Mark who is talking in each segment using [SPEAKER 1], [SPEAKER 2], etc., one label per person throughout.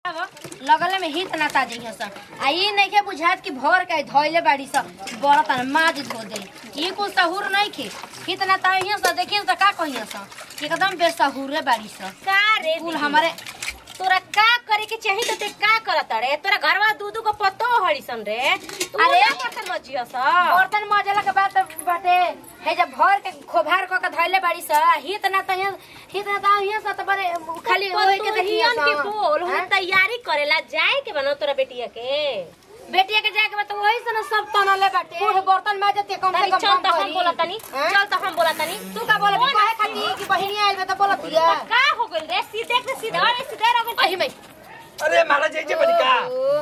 [SPEAKER 1] लगले में हित ना ताजी सन आ ई नहीं के बुझात कि भर के धोइले बाड़ी स बरत न माज धो दे ई कुछ सहूर नहीं के हित ना ताही स देखिए त का कहिए स एकदम बेसहूरे बाड़ी स
[SPEAKER 2] का रे
[SPEAKER 1] कुल हमारे
[SPEAKER 2] तोरा का करे के चाही त ते का करत रे तोरा घरवा दूधू को पतो हड़ीसन रे तू
[SPEAKER 1] अरे!
[SPEAKER 2] ना बर्तन मजिया सा
[SPEAKER 1] बर्तन मजला के बाद बाटे हे जब भर के खोभार क के धोइले बाड़ी स हित ना ताही हित ना ताही स त बड़े खाली होए के देखिए
[SPEAKER 2] के बोल हम तैयारी करेला जाए के बनो तोरा बेटिया के
[SPEAKER 1] बेटिया के जाके बता वही से ना सब तनले बाटे बूढ़ बर्तन माजते कम से
[SPEAKER 2] तनी
[SPEAKER 1] कम
[SPEAKER 2] चल
[SPEAKER 1] कम
[SPEAKER 2] त हम
[SPEAKER 1] करी।
[SPEAKER 2] बोला तनी
[SPEAKER 1] हैं?
[SPEAKER 2] चल त हम बोला तनी
[SPEAKER 1] तू का बोलबी काहे खाती कि बहिनी आइल बे त बोलतिया
[SPEAKER 2] का हो गइल रे सीधे के सीधा रे सीधे रह गइल
[SPEAKER 1] अहि मई
[SPEAKER 3] अरे महाराज जय जय बनिका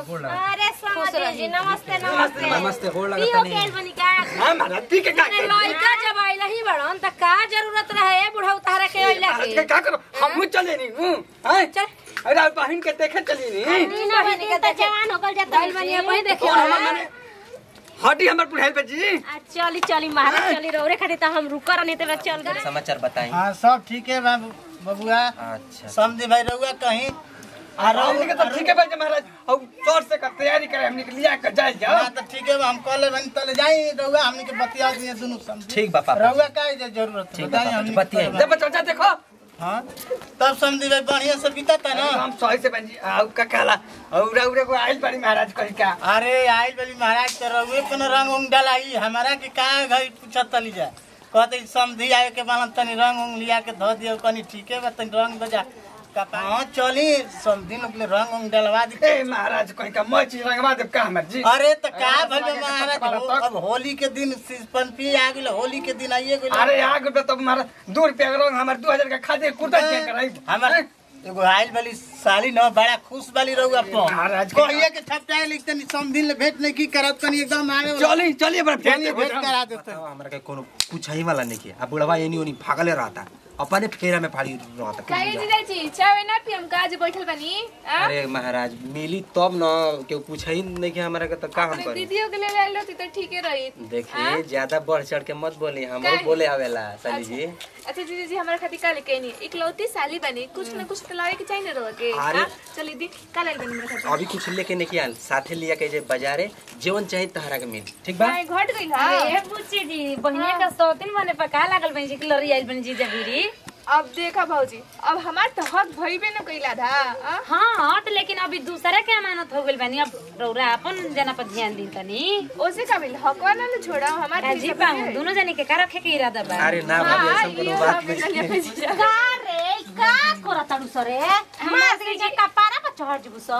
[SPEAKER 2] अरे समझ जी नमस्ते नमस्ते
[SPEAKER 4] नमस्ते, गोड़ लगा
[SPEAKER 2] पियो
[SPEAKER 4] तनी।
[SPEAKER 2] के बनिका
[SPEAKER 3] हाँ महाराज पी के का
[SPEAKER 1] अरे लइका जब आइल ही बड़न त का जरूरत रहे बुढ़ा उतारे के आइला
[SPEAKER 3] महाराज
[SPEAKER 1] के
[SPEAKER 3] के का करो हम चले नहीं हूँ हैं
[SPEAKER 1] चल
[SPEAKER 3] अरे बहन के देखे चली नहीं
[SPEAKER 2] नीना बनी के त जवान हो गइल जाता
[SPEAKER 1] दाइल बनिया वही देखे
[SPEAKER 3] और हम मैंने हटी हमर पुढ़ाई पे जी
[SPEAKER 2] आ चली चली महाराज चली रे खातिर त हम रुकर नहीं त चल गए
[SPEAKER 4] समाचार बताई
[SPEAKER 5] हाँ सब ठीक है बाबू बबुआ
[SPEAKER 4] अच्छा
[SPEAKER 5] समझे भाई रहुआ कहीं आ
[SPEAKER 3] हम
[SPEAKER 5] रहू
[SPEAKER 3] के तो ठीक है भाई महाराज और जोर से कर तैयारी करे हमने के लिया कर जाए जाओ
[SPEAKER 5] हाँ तो ठीक है हम कॉल बन तले जाई रहुआ हमने के बतिया दिए दोनों समझे
[SPEAKER 4] ठीक बा पापा
[SPEAKER 5] रहुआ का है जरूरत
[SPEAKER 4] ठीक बा
[SPEAKER 5] बताई
[SPEAKER 4] पापा,
[SPEAKER 5] हमने
[SPEAKER 4] बतियाई।
[SPEAKER 5] के
[SPEAKER 3] जब चाचा देखो
[SPEAKER 5] हाँ तब समझे भाई बढ़िया से बीता ना
[SPEAKER 3] हम सही से बन जी आउ का काला और और को आइल पड़ी महाराज कही का
[SPEAKER 5] अरे आइल बली महाराज तो रहुए पे न रंग उंग डलाई हमारा के का घर पूछत तली जा कहते समझी आए के बालन तनी रंग उंग लिया के धो दियो कनी ठीक है बा तनी रंग बजा हाँ चली समझी लोग रंग उंग डलवा दी
[SPEAKER 3] ए महाराज कही का मैं चीज रंगवा दे का हमर जी
[SPEAKER 5] अरे तो का
[SPEAKER 3] अरे,
[SPEAKER 5] भइल बा महाराज
[SPEAKER 3] बारह
[SPEAKER 5] हो-
[SPEAKER 3] तक।
[SPEAKER 5] अब होली के दिन सिस्पन पी आ गेल होली के दिन आइए गेल
[SPEAKER 3] अरे यहाँ के तो हमारा दो रुपया का रंग हमारे दो हजार का खाते कुर्ता चेक कराई
[SPEAKER 5] हमर एगो आइल वाली साली न बड़ा खुश वाली रहुआ
[SPEAKER 3] महाराज
[SPEAKER 5] पर
[SPEAKER 3] के-
[SPEAKER 5] कहिए के छपटाए लिखते नहीं समझिन ले भेंट नहीं की करत कनी एकदम आगे
[SPEAKER 3] चली चलिए बड़ा
[SPEAKER 5] चलिए भेंट करा देते
[SPEAKER 4] बताओ, हमरा के कोनो पूछा ही वाला नहीं किया अब बुढ़वा एनी ओनी भागले रहता अपने फेरा में फाड़ी रहता
[SPEAKER 6] काहे जीजाजी चाय ना पियम का आज बैठल बनी आ?
[SPEAKER 4] अरे महाराज मिली तब न केहू पूछा ही नहीं कि हमरा के तो का हम
[SPEAKER 6] अपने
[SPEAKER 4] करी
[SPEAKER 6] दीदियों के ले आइलो ती तो ठीके रही
[SPEAKER 4] देखिए ज्यादा बढ़ चढ़ के मत बोली हम
[SPEAKER 6] काहे?
[SPEAKER 4] बोले आवेला साली जी
[SPEAKER 6] अच्छा दीदी जी हमारे खातिर का लेके नहीं इकलौती साली बनी कुछ ना कुछ तो लावे के चाहिए ना रहो के
[SPEAKER 4] अरे।
[SPEAKER 6] हाँ? चली दी का ले बनी मेरे खातिर
[SPEAKER 4] अभी कुछ लेके नहीं किया साथे लिया के जे बाजारे जीवन चाहिए तहरा के मिली ठीक बा
[SPEAKER 6] काहे घट गई हा
[SPEAKER 1] अरे बुच्ची जी बहिनिया का सौतिन बने पर का लागल बन जी कि लरी आइल बन जी जबीरी
[SPEAKER 6] अब देखा भाऊजी अब हमार तो हक भइबे न कइला था आ?
[SPEAKER 1] हाँ हाँ तो लेकिन अभी दूसरा के अमानत हो गइल बानी अब रौरा अपन जना पर ध्यान दी तनी
[SPEAKER 6] ओसे का मिल हकवा ना ले छोड़ा हमार
[SPEAKER 1] का जी पाऊं दोनों जने के का रखे के इरादा बा
[SPEAKER 4] अरे ना भाभी
[SPEAKER 6] हाँ,
[SPEAKER 4] ऐसा कोनो
[SPEAKER 6] इहो
[SPEAKER 4] बात
[SPEAKER 6] हमें
[SPEAKER 4] नहीं
[SPEAKER 6] ना ले जीजा।
[SPEAKER 2] का रे का करताड़ू सरे हमरा से जे कपारा पर चढ़ जबू स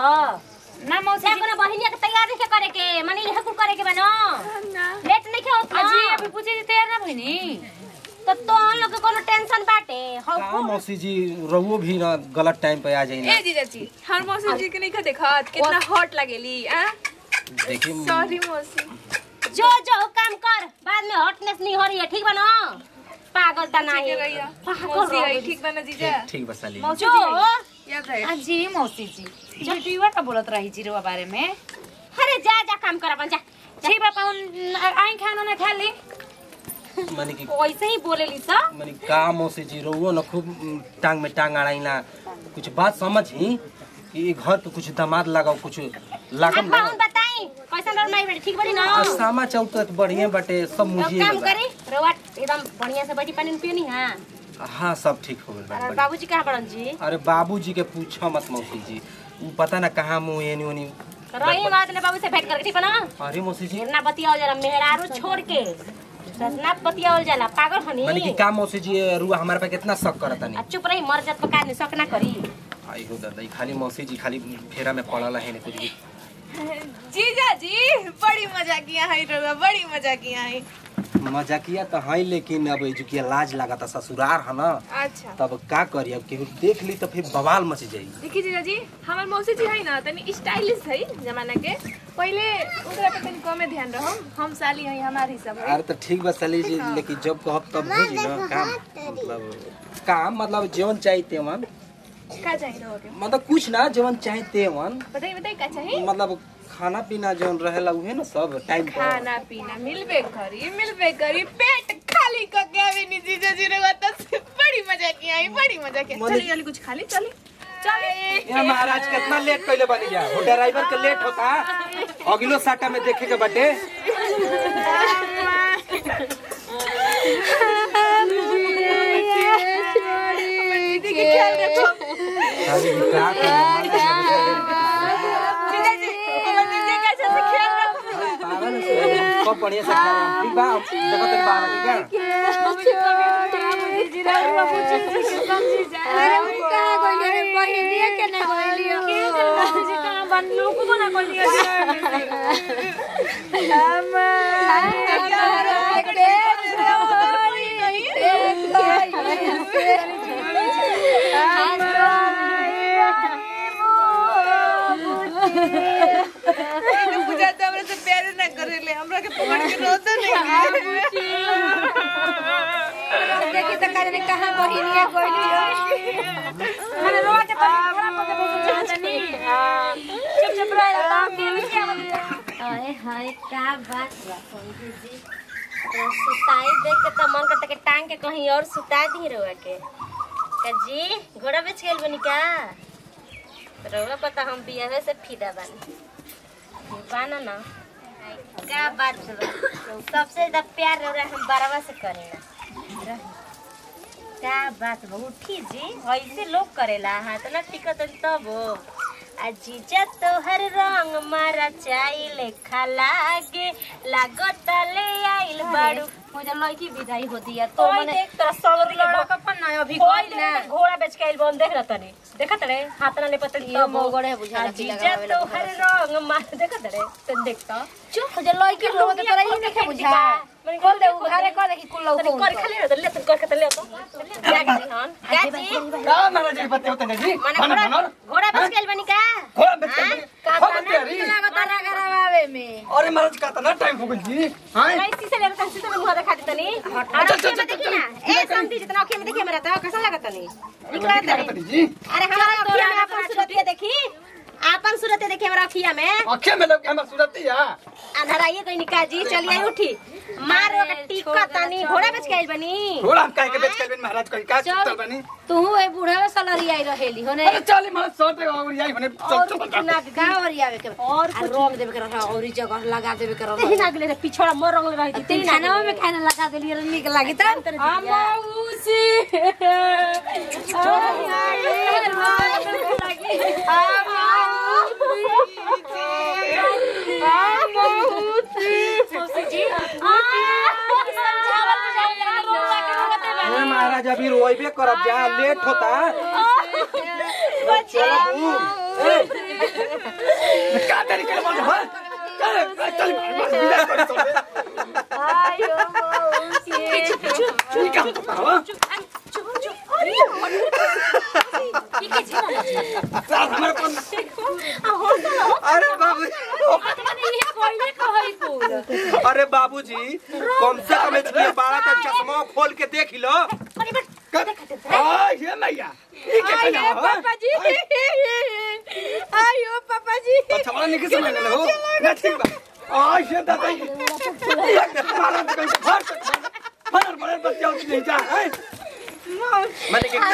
[SPEAKER 1] ना मौसी
[SPEAKER 2] से
[SPEAKER 1] जी
[SPEAKER 2] कोनो बहिनिया के तैयारी के करे के माने इहे कुल करे के बनो
[SPEAKER 6] ना
[SPEAKER 2] लेट नहीं के होत
[SPEAKER 1] अजी
[SPEAKER 2] ना
[SPEAKER 1] अभी पूछे जी तैयार ना भइनी
[SPEAKER 2] तो तो हम लोग के कोनो टेंशन बाटे हम
[SPEAKER 4] का मौसी जी रहुओ भी ना गलत टाइम पे आ जाई ना
[SPEAKER 6] ए जीजा जी हर मौसी जी के नहीं खा देखत कितना हॉट लगेली आ
[SPEAKER 4] देखिए
[SPEAKER 6] सॉरी मौसी
[SPEAKER 2] जो जो काम कर बाद में हॉटनेस नहीं हो रही है ठीक बनो पागल ता
[SPEAKER 6] ठीक
[SPEAKER 2] नहीं
[SPEAKER 6] है भैया
[SPEAKER 2] पागल
[SPEAKER 6] मौसी
[SPEAKER 2] रहो
[SPEAKER 6] आई ठीक बना जीजा
[SPEAKER 4] ठीक ठीक बा साली
[SPEAKER 1] मौसी
[SPEAKER 2] जो
[SPEAKER 1] जी
[SPEAKER 6] याद रहे
[SPEAKER 1] अजी मौसी जी बेटीवा का बोलत रही जी रुआ बारे में
[SPEAKER 2] अरे जा जा काम कर अपन जा
[SPEAKER 1] ठीक बा पाउन आई खाना ना खा ली
[SPEAKER 4] माने कि
[SPEAKER 1] वैसे ही बोलेली सा
[SPEAKER 4] माने का मौसी जी रहुओ ना खूब उम, टांग में टांग अड़ाइला कुछ बात समझी कि घर पे कुछ दामाद लगाओ कुछ लागम
[SPEAKER 2] अब
[SPEAKER 4] ना
[SPEAKER 2] पाउन बताई कैसा डर नहीं बेटी ठीक बड़ी ना
[SPEAKER 4] आ, सामा चौकत बढ़िया बाटे सब
[SPEAKER 2] तो
[SPEAKER 4] मुझे
[SPEAKER 2] काम करी रोवा एकदम बढ़िया से बैठी पानी पियो नहीं हां
[SPEAKER 4] हाँ सब ठीक हो गइल बा,
[SPEAKER 2] अरे
[SPEAKER 4] बढ़िया।
[SPEAKER 2] बाबूजी कहाँ पड़न जी
[SPEAKER 4] अरे बाबूजी के पूछो मत मौसी जी उ पता ना कहाँ मुँह एनी ओनी
[SPEAKER 2] रही बात ले बाबू से भेंट करके ठीक बना
[SPEAKER 4] अरे मौसी जी
[SPEAKER 2] गिरना बतियाओ जरा मेहरारू छोड़ के ससना बतियाओ जाला पागल हनी
[SPEAKER 4] माने कि का मौसी जी रुआ हमारे पे कितना शक करता
[SPEAKER 2] आ
[SPEAKER 4] नहीं
[SPEAKER 2] चुप रही मर जात पका नहीं सक ना करी
[SPEAKER 4] आई हो दादा ई खाली मौसी जी खाली फेरा में पड़ल है नहीं कुछ भी
[SPEAKER 6] जीजा जी बड़ी मजा किया है रोगा बड़ी मजा किया है
[SPEAKER 4] मजाकिया तो है लेकिन अब एजुकिया लाज लगाता ससुरार है ना
[SPEAKER 6] अच्छा
[SPEAKER 4] तब का करी अब केहू देख ली तो फिर बवाल मच जाई
[SPEAKER 6] देखिए जीजा जी हमार मौसी जी है ना तनी स्टाइलिश है जमाना के पहले ओकरा पे तनी कमे ध्यान रहो हम साली है हमार हिसाब है
[SPEAKER 4] अरे तो ठीक बा साली जी लेकिन जब कहब तब हो जी ना काम मतलब काम मतलब जीवन चाहिए तेवन
[SPEAKER 6] का चाहिए रहोगे
[SPEAKER 4] मतलब कुछ ना जीवन चाहिए तेवन
[SPEAKER 6] बताइए बताइए का चाहिए
[SPEAKER 4] मतलब खाना पीना जौन रहेला उहे ना सब टाइम पर
[SPEAKER 6] खाना पीना मिलबे करी मिलबे करी पेट खाली क के आवे नी जीजा जी रे बता बड़ी मजा किया है बड़ी मजा किया
[SPEAKER 4] मने-
[SPEAKER 6] चलिए चलिए कुछ खा ली चलिए
[SPEAKER 4] ये महाराज कितना लेट कइले बनी जा वो ड्राइवर के लेट होता अगलो साटा में देखे के बटे
[SPEAKER 6] दीदी के ख्याल रखो
[SPEAKER 4] अरे क्या करना
[SPEAKER 6] दीदी दीदी के अच्छा से ख्याल रखो
[SPEAKER 4] पागल है सब सब बढ़िया से खा रहे हैं। ठीक बा देखो तेरे बाहर ठीक है
[SPEAKER 6] पूजा तो हमरा से प्यार ना करेले हमरा के पकड़ के रोते नहीं
[SPEAKER 1] देखी तो करे कहां बहिनिया गोइलियो मैंने रोवा के तो थोड़ा पके बेच चाहतनी चुप चुप रह
[SPEAKER 2] अरे हाय का बात बा समझी जी तो सुताई देख के तो मन करता के टांग के कहीं और सुता दी रहुआ के का जी घोड़ा बेच गेल बनी का रहुआ पता हम बियाहे से फिदा बानी बाना ना का बात बा सबसे ज्यादा प्यार रहुआ हम बरवा से करेला का बात बा उठी जी ऐसे लोग करेला हाथ ना टिकत तब हो आ जीजा तोहर रंग मारा चाइले खलागे लागत ले आइल बाड़ू
[SPEAKER 1] मुझे लड़की विदाई होती है तो
[SPEAKER 2] तो
[SPEAKER 1] मैंने
[SPEAKER 2] देख तोरा सौर
[SPEAKER 1] लड़का अपन ना अभी
[SPEAKER 2] कोई
[SPEAKER 1] कोई ना
[SPEAKER 2] घोड़ा बेच के आइल बन देख रहा तनी देखत रे हाथ ना ले पतली
[SPEAKER 1] ये मोगड़े बुझा लगी
[SPEAKER 2] जीजा
[SPEAKER 1] लगावे ला
[SPEAKER 2] तोहर रंग मार देखत रे तन देखता
[SPEAKER 1] चुप मुझे लड़की लोग तो तोरा ही नहीं बुझा खोल दे उघारे कर देखी कुल लोग
[SPEAKER 2] तनी कर खाली रे ले तन कर के तन ले तो जा के हन गाजी
[SPEAKER 3] का महाराज जी बताओ तने जी
[SPEAKER 2] माने
[SPEAKER 3] बना
[SPEAKER 2] घोड़ा
[SPEAKER 3] बना
[SPEAKER 2] घोड़ा बेच के आइल बनी का
[SPEAKER 3] घोड़ा बेच के बनी।
[SPEAKER 1] का
[SPEAKER 3] हो
[SPEAKER 1] तना
[SPEAKER 3] बतिया री।
[SPEAKER 1] लगा तारा करावे में
[SPEAKER 3] अरे महाराज का तना टाइम हो गई जी हां
[SPEAKER 2] कैसी से ले तन से मुंह देखा दी तनी और अखियां में देखी ना ए समझी जितना अखियां में देखी मेरा तो कैसा लगत तनी निकला
[SPEAKER 3] क्या
[SPEAKER 2] तनी
[SPEAKER 3] करतनी जी
[SPEAKER 2] अरे हमारा अखियां में अपन सूरत देखी आपन सूरत देखी हमारा अखियां में
[SPEAKER 3] आंखें में लग हमर सूरत या
[SPEAKER 2] अंधराइए कोई निका जी चलिए उठी मारो का टिक्का तनी घोड़ा बेच के आइल बनी
[SPEAKER 3] घोड़ा हम काहे के बेच के बनी महाराज कहीं का सुतल बनी
[SPEAKER 1] तू ए बूढ़ा में सलरी आई रहेली होने
[SPEAKER 3] अरे चली महाराज सौटे और यही बने
[SPEAKER 1] और
[SPEAKER 3] चल चल
[SPEAKER 1] ना का और आवे के और कुछ रोक देवे के रहा और ई जगह लगा देवे के रहा
[SPEAKER 2] तेही नागले रे पिछड़ा मोर रंग रही थी
[SPEAKER 1] तीन खाना में खाना लगा देली रे निक लागी त
[SPEAKER 2] अमौसी
[SPEAKER 4] ए महाराज अभी रोइबे करब जा लेट होता चलो बू
[SPEAKER 3] का तरीके से बोल हां चल चल विदा कर चल चुनी का हां साहब हमारे कौन
[SPEAKER 4] अरे बाबू अरे बाबूजी कम से कम इसलिए बारह तक चश्मा खोल के देख लो
[SPEAKER 3] हां ये मैया ये क्या कहना हो
[SPEAKER 6] आयो पापा जी
[SPEAKER 3] अच्छा वाला निकल से मैंने हो ना ठीक बा आ ये दादा ये मारा तो कहीं फाड़ फाड़ बड़े बच्चे उठ नहीं जा है
[SPEAKER 4] मैंने के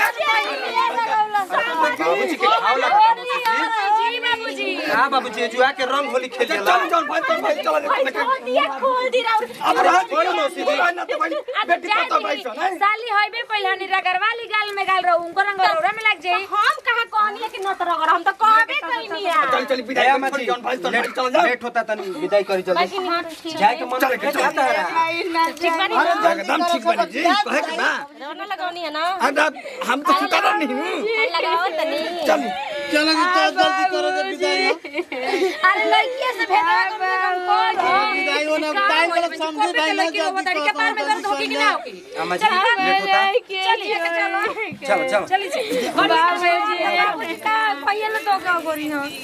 [SPEAKER 4] बाबूजी के खाओ लगा बाबूजी हां बाबूजी जुआ के रंग होली खेल
[SPEAKER 3] चल
[SPEAKER 4] ला
[SPEAKER 3] चल भाई चल भाई चल
[SPEAKER 2] दिया खोल दी राउर
[SPEAKER 3] अब रात
[SPEAKER 4] छोड़ मौसी जी।
[SPEAKER 3] ना तो भाई बेटी पता भाई सुन है
[SPEAKER 1] साली होइबे पहला निरा करवाली गाल में गाल रहो उनको रंग रौरा में लग जाई
[SPEAKER 2] हम कहा कहनी है कि न तो रगड़ हम तो कहबे कइनी है
[SPEAKER 3] चल चल विदाई
[SPEAKER 4] दया
[SPEAKER 3] कर
[SPEAKER 4] मत
[SPEAKER 3] छोड़ जौन भाई चल चल जा
[SPEAKER 4] लेट होता तनी विदाई करी जल्दी जाए के मन
[SPEAKER 3] चल,
[SPEAKER 4] के
[SPEAKER 3] चल।
[SPEAKER 4] जाता है
[SPEAKER 2] ठीक बनी
[SPEAKER 3] एकदम ठीक बनी जी कहे के ना
[SPEAKER 2] रोना लगावनी है ना
[SPEAKER 3] अब हम तो सुता नहीं हूं
[SPEAKER 2] लगाओ तनी
[SPEAKER 3] चल
[SPEAKER 5] चलो कि तो जल्दी करो तो विदाई हो।
[SPEAKER 1] अरे लड़किया से भेजवा कम से कम कोई
[SPEAKER 5] विदाई होना टाइम वाला समझे भाई ना
[SPEAKER 1] लड़की
[SPEAKER 5] जल्दी
[SPEAKER 1] बता के पैर में दर्द होगी कि ना होगी
[SPEAKER 4] अम्मा जी लेट होता
[SPEAKER 1] चलिए चलो
[SPEAKER 4] चलो चलो
[SPEAKER 1] चलिए बाबूजी का पहिया तो का करी हम